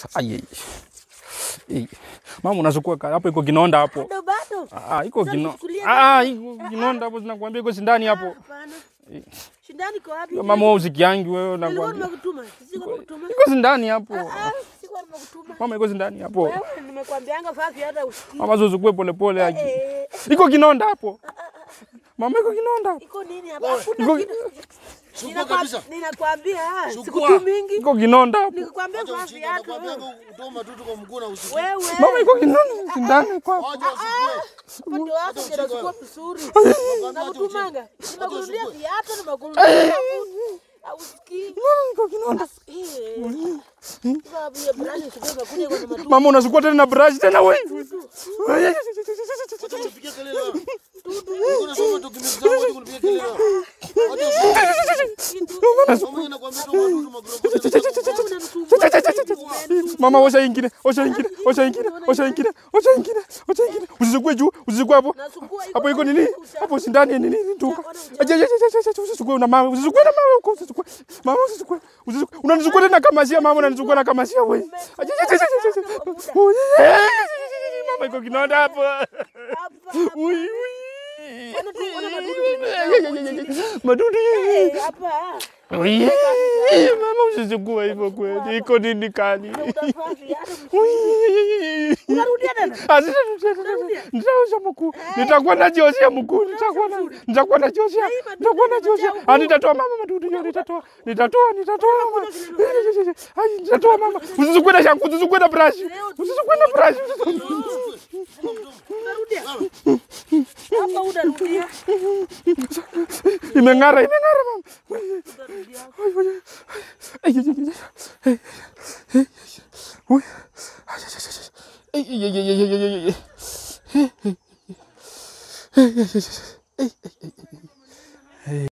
Ai, ai. Ai. Mama unachukua ka- hapo iko kinonda hapo. Bado bado. Ah, iko Sasa kino. nichukulie Ah, iko kinonda hapo zinakwambia iko sindani hapo. Hapana. Shindani iko wapi? Mama wewe usikiangi wewe Nilikuwa nakwambia. nimekutuma. Siko nimekutuma. Iko sindani hapo. Ah, siko nimekutuma. Mama iko sindani hapo. Wewe nimekwambianga fafi hata usikii. Mama zozukue pole pole aje. Eh, Iko kinonda hapo. Mama iko kinonda. iko nini hapa? Hakuna Iko kitu. Chukua Ninakwa- kabisa. Ninakwambia Chukua. siku mingi. iko kinonda hapo. Nikikwambia Acha fafi ujinga, yako. nakwambia utoe matutu kwa mguu na usikie. Wewe. Mama iko kinonda sindani kwa. Acha usikie. Upande wako ndio nachukua vizuri. Nakutumanga. Nimekununulia usikie. viatu nimekununulia mafuta. Hausikii? Mama iko kinonda. Eh. Sasa vile brand sikuwa imekuja kwa matu. Mama unachukua tena na brush tena wewe. Acha unipigie kelele wewe. Niko nasoma document zangu acha kunipigia kelele wewe. Acha usikie. Mama inakwambia toa matutu magorofa. Mama osha ingine, osha ingine, osha ingine, osha ingine, osha ingine, osha ingine. Usizukue juu, usizukue hapo. Nasukua Hapo iko nini? Hapo sindani ni nini nduka. Aje aje aje aje usizukue na mawe, usizukue na mawe huko, usizukue. Mama usizukue. Usizukue. Unanizukua tena kama sia mama unanizukua na kama sia wewe. Aje aje aje aje. Mama iko kinonda hapo. Ui ui. Madudu. hapa. Ui. Mama usizukue hivyo kweli. Iko nini kali? Utavaa viatu. Ui. Unarudia tena? Ah, sasa nitaosha mkuu, nitakuwa najioshea mkuu, nitakuwa na nitakuwa najioshea, nitakuwa najioshea. Ah, nitatoa mama madudu hiyo, nitatoa, nitatoa, nitatoa mama, ai, nitatoa mama. Usizukue na shampoo, usizukue na brush, usizukue na brush. Unarudia? Hapa unarudia. Imeng'ara, imeng'ara mama. Unarudia. Ai, ai, ai. Ai, ai, ai, ai. Ai, ai, ui. Ai, ai, ai, ai. Ai, ai, ai, ai, ai, ai, ai, ai. Ai, ai, ai, ai. Ai, ai, ai, ai.